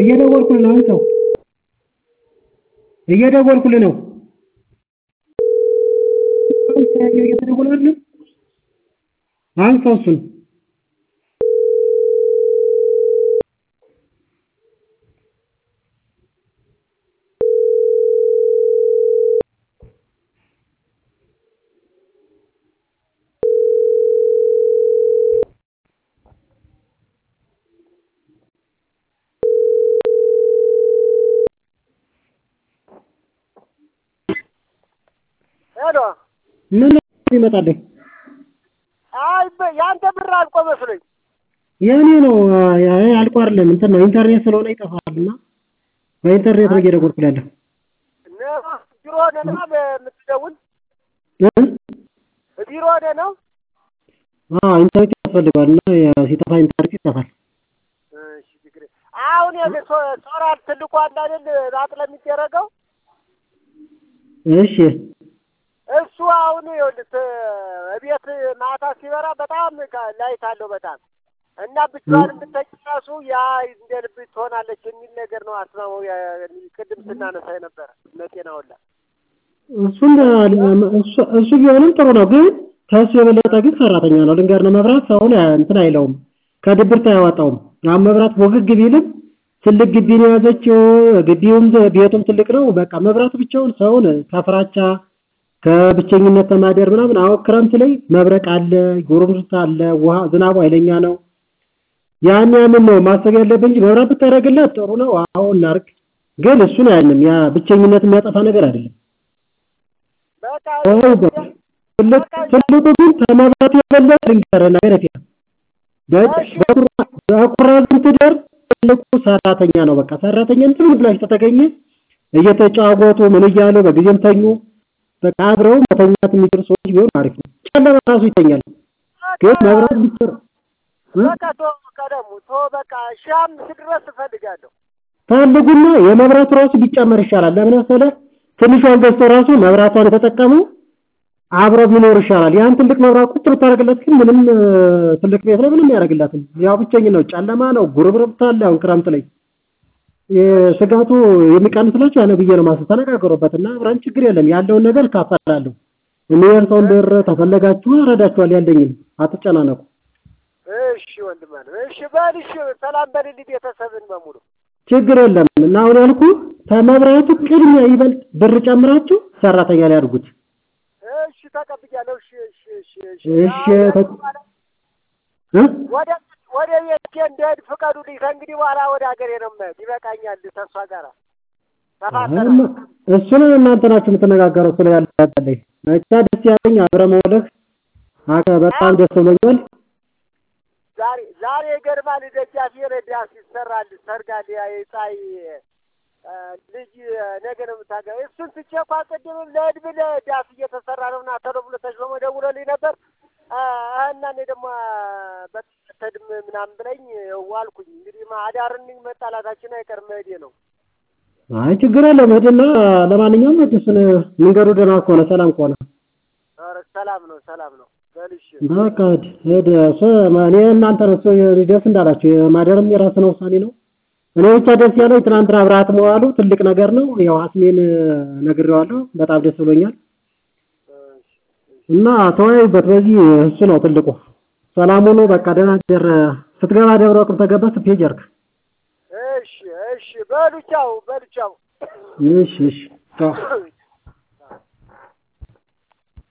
እየደወልኩልህ ነው አንሳው እየደወልኩልህ ነው እየተደወለ አይደለም አንሳው እሱን ሄሎ ምን ይመጣልህ አይ በ- ያንተ ብር አልቆ መስሎኝ የእኔ ነው አይ አልቆ አይደለም እንትን ነው ኢንተርኔት ስለሆነ ይጠፋልና በኢንተርኔት ነው እየደወልኩልህ ያለሁ ነ- ቢሮ ሆነህ ነው የምትደውል? እ? ቢሮ ሆነህ ነው? አዎ ኢንተርኔት ያስፈልገዋል እና ያው ሲጠፋ ኢንተርኔት ይጠፋል እሺ ችግር የለም። አሁን የለ ሶ- ሶላር ትልቁ አለ አይደል አጥለ የሚደረገው እሺ እሱ አሁን ይኸውልህ ት- እቤት ማታ ሲበራ በጣም ካ- ላይት አለው በጣም እና ብቻዋን የምትተኛ ራሱ ያ እንደ ልብ ትሆናለች የሚል ነገር ነው አስማማው ያ- ቅድም ስናነሳ የነበረ ለጤና ሁላ እሱን እሱ- እሱ ቢሆንም ጥሩ ነው ግን ከእሱ የበለጠ ግን ሰራተኛ ነው ልንገርህ መብራት ሰውን እንትን አይለውም ከድብርት አያወጣውም አሁን መብራት ወግግ ቢልም ትልቅ ግቢ ነው የያዘችው ግቢውም ቤቱም ትልቅ ነው በቃ መብራቱ ብቻውን ሰውን ከፍራቻ ከብቸኝነት ተማደር ምናምን አሁን ክረምት ላይ መብረቅ አለ ጉርምርታ አለ ውሃ ዝናቡ ኃይለኛ ነው ያን ያንን ነው ማሰብ ያለብን እንጂ መብራት ብታደርግለት ጥሩ ነው አሁን እናርግ ግን እሱን አያንም ያ ብቸኝነት የሚያጠፋ ነገር አይደለም በቃ ትልቅ ትልቁ ግን ከመብራት የበለጠ ልንገርህ ነገር የለም በኩራዝም ትደር ትልቁ ሰራተኛ ነው በቃ ሰራተኛ እንትን ብላችሁ ተተገኘ እየተጫወቱ ምን እያሉ በጊዜም ተኙ በቃ አብረው መተኛት የሚችሉ ሰዎች ቢሆን አሪፍ ነው ጨለማ ራሱ ይተኛል ግን መብራት ቢሰራ በቃ ቶ ቀደሙ ቶ በቃ ሺህ አምስት ድረስ እፈልጋለሁ ፈልጉና የመብራቱ ራሱ ቢጨመር ይሻላል ለምን መሰለህ ትንሿን ገዝቶ ራሱ መብራቷን የተጠቀሙ አብረው ቢኖር ይሻላል ያን ትልቅ መብራት ቁጥር ብታደርግለት ግን ምንም ትልቅ ቤት ላይ ምንም ያደርግላትም ያው ብቸኝ ነው ጨለማ ነው ጉርብርብታ አለ አሁን ክረምት ላይ ስጋቱ የሚቀንስላችሁ ያለ ብዬ ነው ማሰብ ተነጋገሩበት እና አብረን ችግር የለም ያለውን ነገር እካፈላለሁ የሚደርሰውን ብር ተፈለጋችሁ እረዳችኋል ያለኝን አትጨናነቁ እሺ ወንድም አለ እሺ በል እሺ ሰላም በልልኝ ቤተሰብን በሙሉ ችግር የለም እና አሁን ያልኩ ከመብራቱ ቅድሚያ ይበልጥ ብር ጨምራችሁ ሰራተኛ ላይ አድርጉት እሺ ተቀብያለሁ እሺ እሺ እሺ እሺ እሺ ተ- እ? ወደ ወደ ቤቴ እንደሄድ ፍቀዱልኝ ከእንግዲህ በኋላ ወደ ሀገሬ ነው የምሄድ ይበቃኛል ተስፋ ጋር ተፋሰረ እና እሱን እናንተ ናችሁ የምትነጋገረው ስለ ያለ ያለኝ ብቻ ደስ ያለኝ አብረ መውለህ አከ በጣም ደስ ብሎኛል ዛሬ ዛሬ ይገርማል ደጃፍ የረዳስ ይሰራል ሰርጋል ያ የፀሐይ እ፣ ልጅ ነገ ነው የምታገባ እሱን ትቼ እኮ አስቀድምም ለእድብ ለዳስ እየተሰራ ነው እና ቶሎ ብሎ ተሽሎሞ ደውሎልኝ ነበር እ፣ እና እኔ ደግሞ በተድም ምናምን ብለኝ ዋልኩኝ እንግዲህ ማ- አዳርን መጣላታችን አይቀርም መሄዴ ነው አይ ችግር የለም ሂድና ለማንኛውም እሱን መንገዱ ደህና ከሆነ ሰላም ከሆነ ኧረ ሰላም ነው ሰላም ነው በልሽ በቃ ሂድ ሂድ እሱ እኔ እናንተ ነው እሱ ደስ እንዳላችሁ የማደርም የራስ ነው ውሳኔ ነው እኔ ብቻ ደስ ያለኝ ትናንትና አብረሃት መዋሉ ትልቅ ነገር ነው ያው አስሜን ነግሬዋለሁ በጣም ደስ ብሎኛል እና ተወያዩበት በዚህ እሱ ነው ትልቁ ሰላም ሆኖ በቃ ደህና ደር ስትገባ ደብረ ወርቅ ተገባ ስትሄድ ጀርክ እሺ እሺ በሉ ቻው በሉ ቻው እሺ እሺ ቻው